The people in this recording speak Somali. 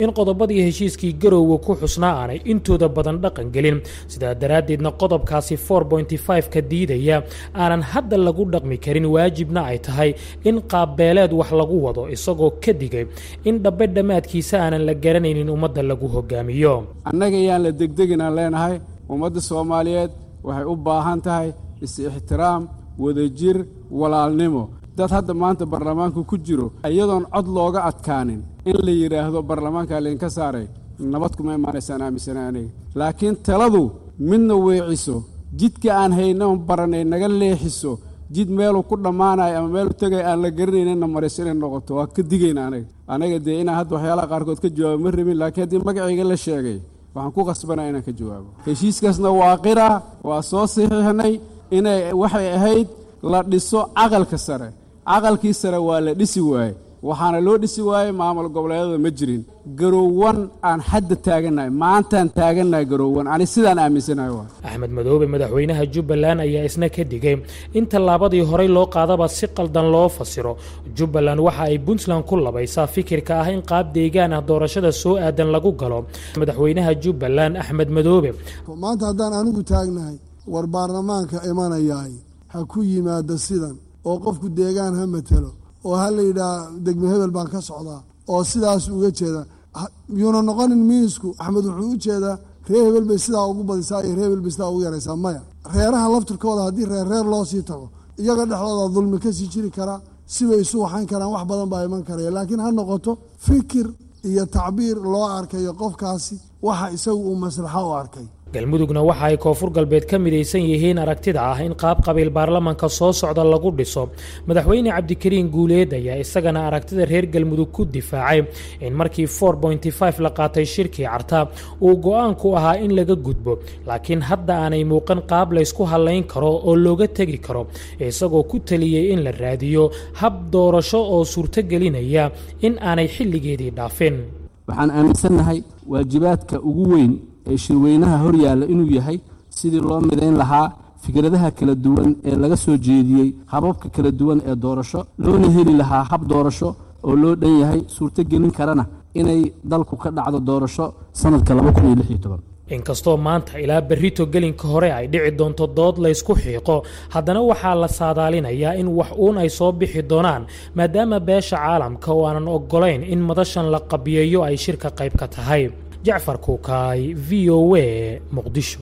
in qodobadii heshiiskii garowga ku xusnaa aanay intooda badan dhaqan gelin sidaa daraaddeedna qodobkaasi ka diidaya aanan hadda lagu dhaqmi karin waajibna ay tahay in qaabbeeleed wax lagu wado isagoo ka digay in dhabbe dhammaadkiisa aanan la garanaynin ummadda lagu hogaamiyo annaga yaan la degdeginaan leenahay ummadda soomaaliyeed waxay u baahan tahay is-ixtiraam wadajir walaalnimo dad hadda maanta baarlamaanku ku jiro iyadoon cod looga adkaanin in la yidhaahdo baarlamaankaa laydinka saaray nabad kuma imaanaysaan aaminsana aniga laakiin taladu midna weeciso jidka aan haynoon baranay naga leexiso jid meeluu ku dhammaanayo ama meelu tegay aan la garanaynina mariso inay noqoto waa ka digayna anaga anaga dee inaan hadda waxyaalaha qaarkood ka jawaabo ma rabin laakiin haddii magacayga la sheegay waxaan ku qasbanaa inaan ka jawaabo heshiiskaasna waa qira waa soo saxiixnay inay waxay ahayd la dhiso caqalka sare caqalkii sare waa la dhisi waaye waxaana loo dhisi waayey maamul goboleedyada ma jirin garoowan aan xadda taagannahay maantaan taagannahay garoowan ani sidaan aaminsanahay waa axmed madoobe madaxweynaha jubbaland ayaa isna ka digay in tallaabadii horey loo qaadaba si qaldan loo fasiro jubbaland waxa ay puntland ku labaysaa fikirka ah in qaab deegaan ah doorashada soo aadan lagu galo madaxweynaha jubbaland axmed madoobe maanta haddaan anigu taagnahay war baarlamaanka imanayaay ha ku yimaado sidan oo qofku deegaan ha matelo oo ha la yidhaah degme hebel baan ka socdaa oo sidaas uga jeeda yuuna noqonin miisku axmed wuxuu u jeedaa reer hebel bay sidaa ugu badisaa iyo reer hebel bay sidaa ugu yaraysaa maya reeraha laftirkooda haddii reer reer loo sii tago iyaga dhexdooda dulmi ka sii jiri karaa sibay isu waxayn karaan wax badan baa iman karaya laakiin ha noqoto fikir iyo tacbiir loo arkayo qofkaasi waxa isagu uu maslaxo u arkay galmudugna waxa ay koonfur galbeed ka midaysan yihiin aragtida ah in qaab qabiil baarlamanka soo socda lagu dhiso madaxweyne cabdikariin guuleed ayaa isagana aragtida reer galmudug ku difaacay in markii la qaatay shirkii carta uu go-aanku ahaa in laga gudbo laakiin hadda aanay muuqan qaab laysku hallayn karo oo looga tegi karo isagoo ku taliyey in la raadiyo hab doorasho oo suurtogelinaya in aanay xilligeedii dhaafin waxaan aaminsannahay waajibaadka ugu weyn ee shirweynaha hor yaalla inuu yahay sidii loo midayn lahaa fikradaha kala duwan ee laga soo jeediyey hababka kala duwan ee doorasho loona heli lahaa hab doorasho oo loo dhan yahay suurtogelin karana inay dalku ka dhacdo doorasho sannadka inkastoo maanta ilaa berrito gelinka hore ay dhici doonto dood laysku xiiqo haddana waxaa la saadaalinayaa in wax uun ay soo bixi doonaan maadaama beesha caalamka oo aanan oggolayn in madashan la qabiyeeyo ay shirka qayb ka tahay jacfar kuukaay v o a muqdisho